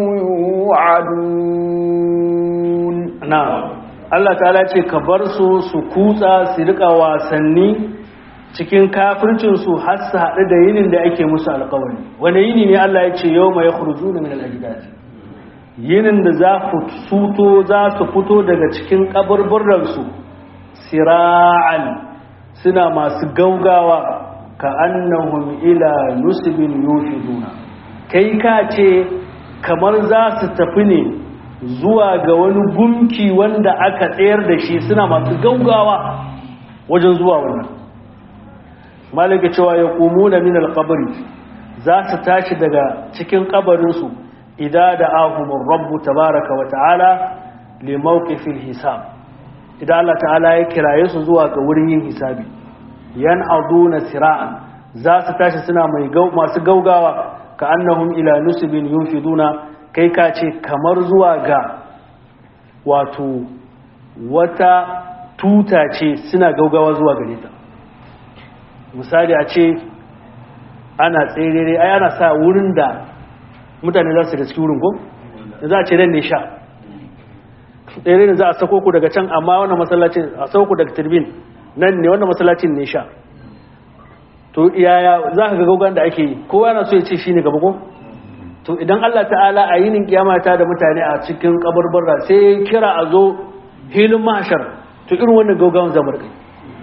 يوعدون na'am Allah ta'ala ce ka bar su su kutsa su rika wasanni cikin kafircin su har su haɗu da yinin da ake musu alƙawari wani yini ne Allah ya ce yau mai khurujuna min al-ajdad yinin da za suto za su fito daga cikin kaburburansu sira'an suna masu gaugawa ka annahum ila nusbin yufiduna kai ka ce kamar za su tafi ne zuwa ga wani gumki wanda aka tsayar da shi suna masu gaugawa wajen zuwa wannan malaka cewa ya kumu da min alkabari za su tashi daga cikin kabarinsu idan da ahumin rabbu tabaraka wa ta'ala limauƙifin hisab idan Allah ta'ala ya kiraye su zuwa ga wurin yin hisabi yan aduna sira'an za su tashi suna masu gaugawa ka annahum ila nusibin yunfiduna kai ka ce kamar zuwa ga wato wata tuta ce suna gaugawa zuwa gare ta misali a ce ana tsere ai ana sa wurin da mutane za su da cikin wurin ko za a ce ran ne sha tsere ne za a sako ku daga can amma wannan masallacin a sako ku daga turbin nan ne wannan masallacin ne sha to yaya za ka ga gaugan da ake yi kowa yana so ya ce shi ne gaba ko to idan Allah ta'ala a yinin kiyama ta da mutane a cikin kabarbarra sai ya kira a zo hilin mahashar to irin wannan gaugawan zamar kai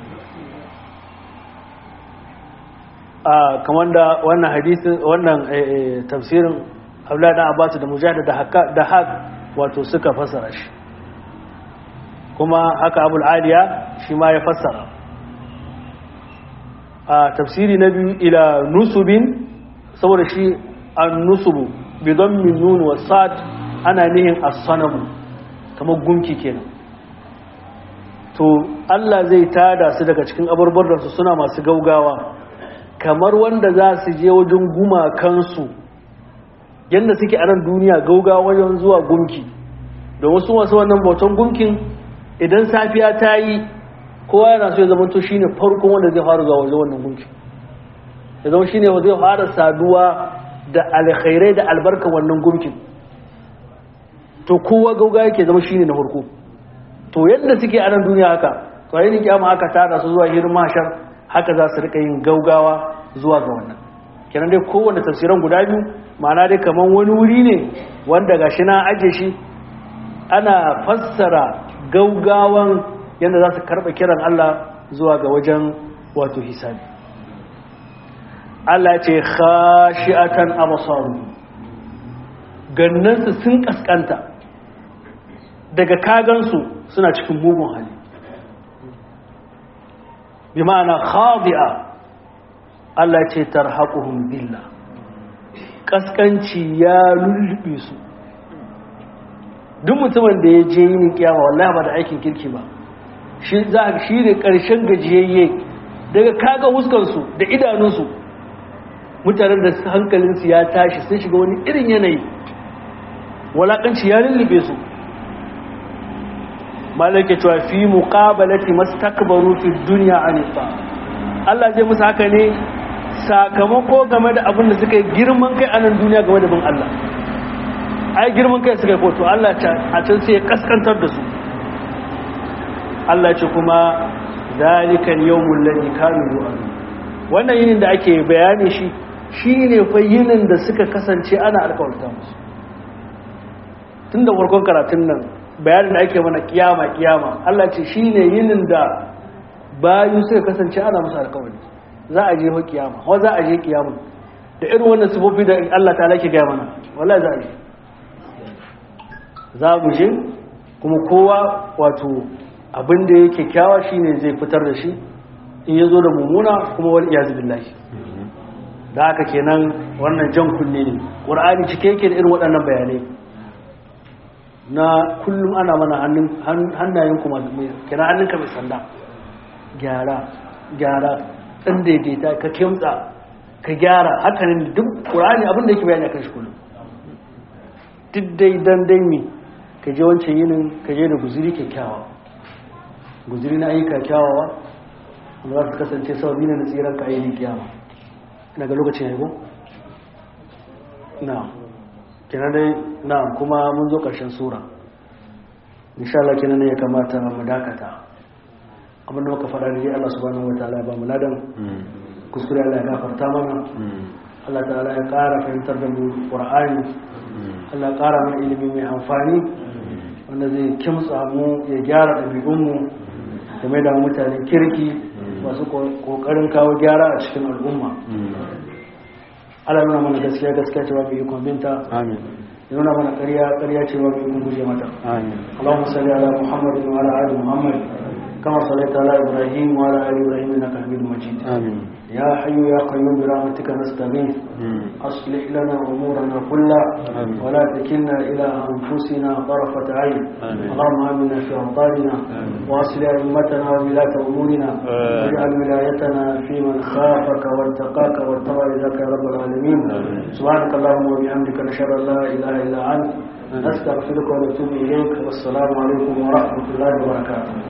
a kamar da wannan hadisin wannan tafsirin Abdullahi dan Abbas da Mujahid da Hakka da Haq wato suka fassara shi kuma haka Abul Aliya shi ma ya fassara a tafsiri na biyu ila nusubin saboda shi an-nusubu bi dhammi nun wa sad ana nihin as-sanamu kamar gunki kenan to Allah zai tada su daga cikin abarbar su suna masu gaugawa kamar wanda za su je wajen gumakansu yadda suke a nan duniya gaugawa wajen zuwa gunki da wasu wasu wannan bautan gunkin idan safiya ta yi kowa yana so ya zama to shine farkon wanda zai fara zuwa wajen wannan gunki ya zama shine wanda zai fara saduwa da alkhairai da albarka wannan gunkin to kowa gauga yake zama shine na farko to yadda suke a nan duniya haka to yayin kiyama aka tada su zuwa hirin mashar haka za su rika yin gaugawa zuwa ga wannan kenan dai kowanne tafsiran guda biyu ma'ana dai kaman wani wuri ne wanda gashi na aje shi ana fassara gaugawan yadda za su karɓa kiran Allah zuwa ga wajen wato hisabi Allah ce khashi'atan absaru gannansu sun kaskanta daga kagansu suna cikin mugun hali bi ma'ana khadi'a Allah ce tarhaquhum billah kaskanci ya lullube su duk mutumin da ya je yin kiyama wallahi ba da aikin kirki ba shi za shi ne karshen gajiyayye daga kaga huskansu da idanunsu mutanen da hankalinsu ya tashi sun shiga wani irin yanayi walakanci ya lullube su malaka cewa fi muqabalati mastakbaru fi dunya anifa Allah zai musu haka ne sakamako game da abin da suka yi girman kai a nan duniya game da bin Allah ai girman kai suka yi ko to Allah a can sai ya kaskantar da su Allah ce kuma zalikan yawmul ladhi kanu yu'adu wannan yinin da ake bayani shi shine fa yinin da suka kasance ana alƙawarta musu tunda farkon karatun nan bayanin da ake mana kiyama kiyama Allah ce shine yinin da bayu suka kasance ana musu alƙawari za a je ho kiyama ko za a je kiyama da irin wannan sifofi da Allah ta lake gaya mana wallahi za a je za mu je kuma kowa wato abin da yake kyawa shine zai fitar da shi in ya zo da mummuna kuma wal iyazu billahi da haka kenan wannan jan kunne ne qur'ani cike yake da irin waɗannan bayanai na kullum ana mana hannayen kuma kira hannunka mai sanda gyara gyara ɗan daidaita ka kimtsa ka gyara hakanin duk ƙurani abinda yake bayani a kan shi kullum duk dai dan dai mi ka je wancan yinin ka je da guziri kyakkyawa guziri na ayyuka kyawawa wanda za su kasance sababi na tsiran ka ayyukan kiyama daga lokacin haihu na kenan dai na kuma mun zo ƙarshen sura insha Allah kenan ne ya kamata mu dakata abinda muka faɗa da Allah subhanahu wataala ya ba mu ladan kuskure Allah ya gafarta mana Allah ta'ala ya ƙara fahimtar da mu Qur'ani Allah ƙara mana ilimi mai amfani wanda zai kimtsa mu ya gyara ɗabi'unmu da mai da mutanen kirki masu ƙoƙarin kawo gyara a cikin al'umma Allah nuna mana gaskiya gaskiya cewa mai ikon binta amin ya nuna mana ƙarya ƙarya cewa mai ikon guje mata amin اللهم صل على محمد وعلى ال محمد كما صليت على ابراهيم وعلى ال ابراهيم انك حميد مجيد amin يا حي يا قيوم برحمتك نستغيث اصلح لنا امورنا كلها آمين. ولا تكلنا الى انفسنا طرفه عين آمين. اللهم امنا في اوطاننا واصلح ائمتنا وولاة امورنا آمين. واجعل ولايتنا في من خافك واتقاك واتبع رضاك يا رب العالمين سبحانك اللهم وبحمدك نشهد ان لا اله الا انت نستغفرك ونتوب اليك والسلام عليكم ورحمه الله وبركاته